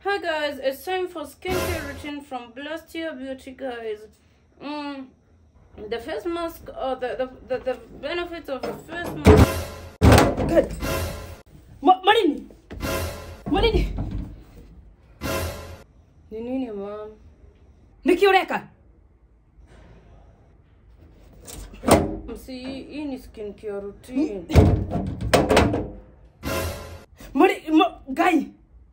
Hi guys, it's time for skincare routine from Blessed Your Beauty, guys. Mm, the face mask, or the, the, the, the benefits of the face mask. Good. Ma- Marini. Marini. Ni nini mom? Niki ureka. Msi, hii ni skincare routine. Mari ma- guy.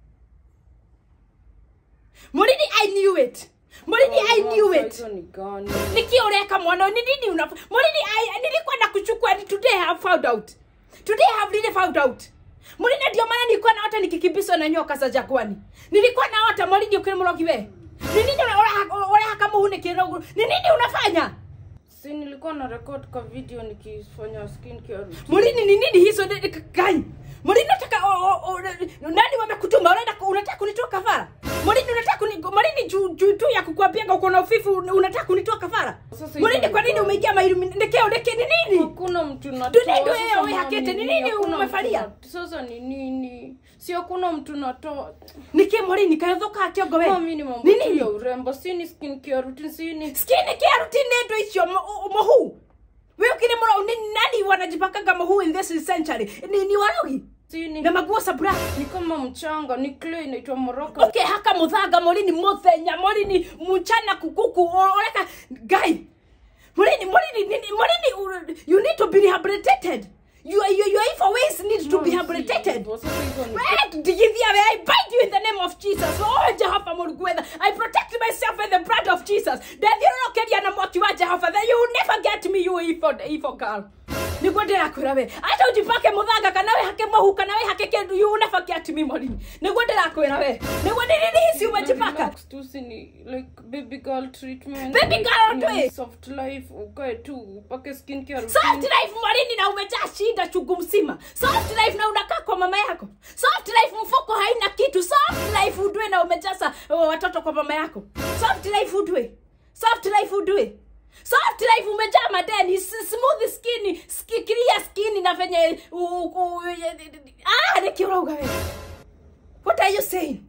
Marini, I knew it. Marini, I Mom, knew sasa it. hizo ni gani? Niki ureka mwana, ni nini una Marini, I nilikuwa nakuchukua ni today I have found out. Today I have really found out. Marini ndio maana nilikuwa naota nikikimbizwa na nyoka za jangwani. Nilikuwa naota Marini ukiri mrogi we. Ni nini una ora kama hune kirogo? Ni nini unafanya? Si nilikuwa na record kwa video nikifanya skincare routine. Mulini ni nini hizo ni- ni- gani? Mulini unataka o- o- o- nani wamekutuma? Unaenda ku- unataka kunitoa kafara? Mulini unataka kuni Mulini juu juu tu ya kukuambia uko na ufifu un- unataka kunitoa kafara? Sasa Mulini hizo kwa ni nini gani? umeingia mailu ndekeo ndeke ni nini? Hakuna mtu natoa. Dunia ndio Sasa yeye, wewe mom, hakete, ni nini? nini Hakuna mtu umefalia? na- Sasa ni nini? Si hakuna mtu natoa. Nike Mulini kayothoka kiongo we. Mami ni mambo Ni tu nini? ya urembo, si ni skincare routine, si ni Skini kia rutini ndo icio mohu. Wewe ukini mro ni nani wanajipakaga mohu in this century? Ni ni warogi. si ni Na maguo sabra. ni kama mchanga, ni clay inaitwa Morocco. okay haka muthanga morini muthenya morini mchana kukuku oreka guy morini morini nini- morini you need to be rehabilitated your your your evil ways need to be rehabilitated Sasa hizo ni Wait, digithia we, I bind you in the name of Jesus. Oh, Jehova Murugwetha. I protect myself with the blood of Jesus. Ndathiũrũrũkĩria na mwaki wa Jehova. Then you will never get me, you evil, evil girl. niguo ndĩrakwĩra we hata ũjipake mũthanga kana we hake mũhu kana we hake kĩndũ you will never get me morini niguo ndĩrakwĩra we niguo nĩ nini ici umejipaka Relax tu, si ni like baby girl treatment. Baby like, girl ni tu eh. soft life, ukae tu upake skincare soft routine. life morini na umejaa shida chungu mzima soft life na unakaa kwa mama yako soft life mfuko haina kitu soft life udwe na umejaza oh, watoto kwa mama yako soft life udwe soft life udwe soft life umejaa madeni s- smooth skin ski, clear skin na venye u- u- ah nikiurauga we what are you saying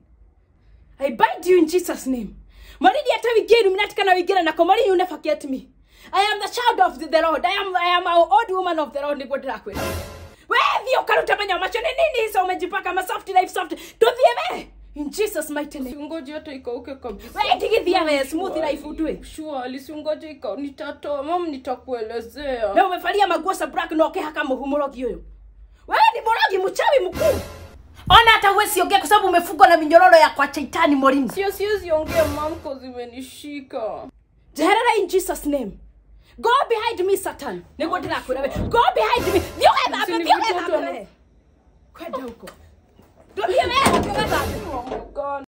I bind you in Jesus' name. Maridi hata wigeni mnatikana wigera nako maridi you never get me. I am the child of the, the Lord. I am I am an old woman of the Lord niguo ndirakwira. Wewe ukaruta manya macho ni nini hizo umejipaka ma soft life soft. Tuthie we. In Jesus mighty name. Usingoje hata ikauke kabisa. Wewe tigithia we smooth life utwe. Surely, usingoje ikau nitatoa. Mom, nitakuelezea. Na umefalia maguo sa black na ukihaka muhumurogi huyo. Wewe ni morogi mchawi mkuu. Ona hata wewe siongea kwa sababu umefungwa na minyororo ya kwa chaitani morini. Sio, siwezi ongea mom, cause imenishika. jeherera in jesus name go behind me satan niguo ndirakwira we go behind me thiå gethambe Sini thiå mtoto gethambe ana- we kwenda huko ndå thiä wega thiå gethambe Oh my God.